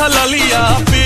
उठलिया पे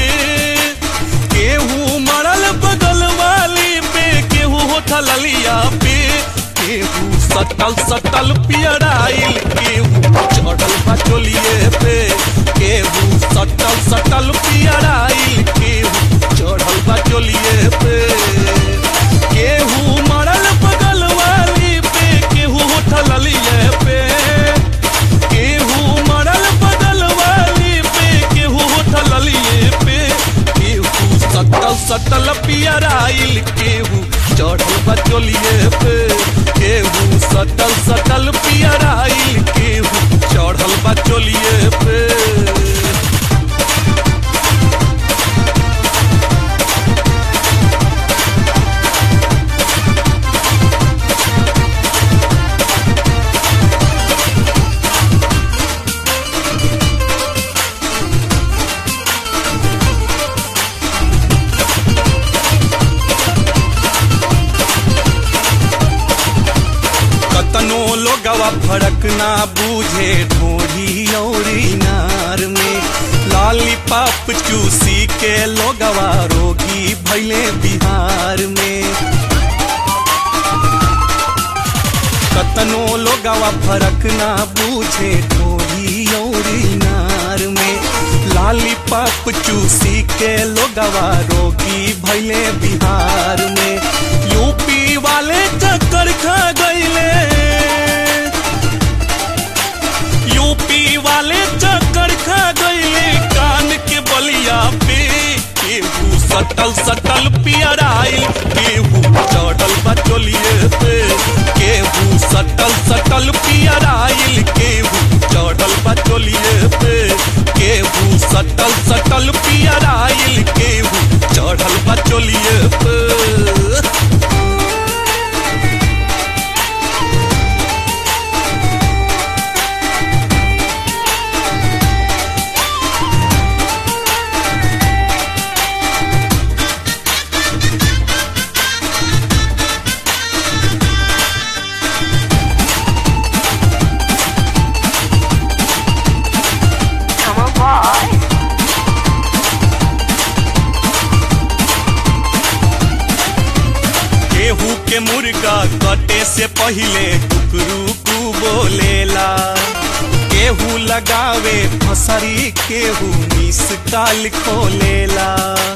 केहू मरल बगल वाली पे केहू उठलिया पे केहू सटल सटल पियराइल केहू चढ़ल बचोलिए पे केहू सटल सटल पियराइल केहू चढ़ल बचोलिए पे केहू मरल बगल वाली पे केहू उठलिए पे केहू मरल बगल वाली पे केहू उठलिए पे केहू सटल सटल पियराइल केहू चढ़ल बचोलिए पे केहू सटल सटल पियराइल केहू चढ़ल बचोलिए पे कतनो लोगवा फरक ना बूझे ढोढ़ी औरी नार में लाली पाप चूसी के लोगवा रोगी भैले बिहार में कतनो लोगवा फरक ना बूझे ढोढ़ी औरी नार में लाली पाप चूसी के लोगवा रोगी भैले बिहार में यूपी वाले चक्कर खा गईले यूपी वाले चक्कर खा गईले कान के बलिया पे केहू सटल सटल पियराइल केहू चढ़ल बचोलिए पे केहू सटल सटल पियराइल केहू चढ़ल बचोलिए पे केहू सटल सटल पियराइल केहू चढ़ल बचोलिए पे Come on, boy. केहू के मुर्गा कटे से पहिले कुकरू कु बोलेला केहू लगावे फसरी केहू मिस काल खोलेला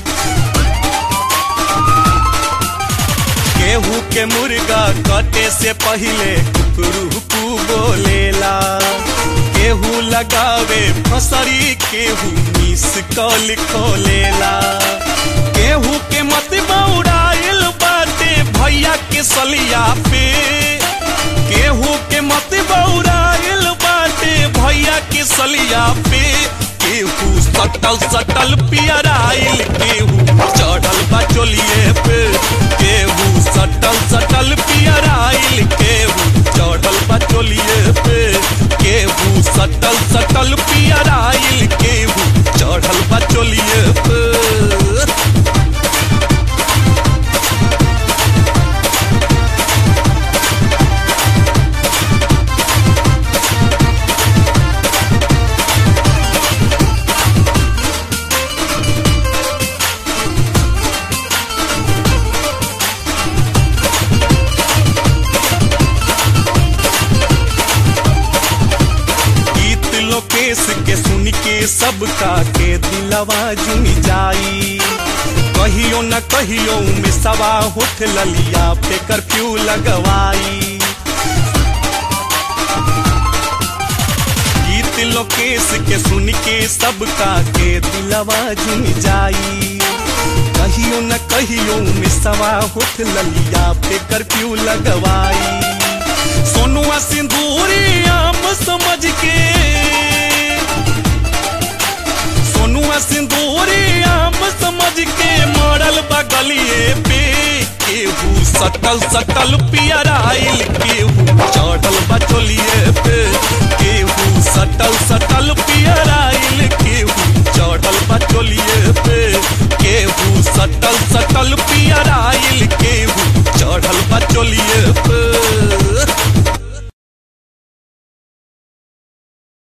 केहू के मुर्गा कटे से पहिले कुकरू कु बोलेला केहू लगावे फसरी केहू मिस कॉल खोलेला केहू के मत बौराइल बाटे भैया के सलिया पे केहू के मत बौराइल बाटे भैया के सलिया पे केहू सटल सटल पियराइल केहू चढ़ल बचोलिए पे केहू सटल सटल पियराइल केहू चढ़ल बचोलिए पे केहू सटल सटल पियराइल केहू चढ़ल बचोलिए पे गीत लोकेश के सुन के सबका के दिलवा जुम जाई कहियो न कहियो में सवा होठ ललिया पे कर्फ्यू लगवाई गीत लोकेश के सुन के सबका के दिलवा जुम जाई कहियो न कहियो में सवा होठ ललिया पे कर्फ्यू लगवाई सोनुआ सिंदूरी आम समझ के सोनुआ सिंदूरी आम समझ के मरल बगलिए पे केहू सटल सटल पियराइल केहू चढ़ल बचोलिए पे केहू सटल सटल पियराइल केहू चढ़ल बचोलिए पे केहू सटल सटल पियराइल केहू चढ़ल बचोलिए पे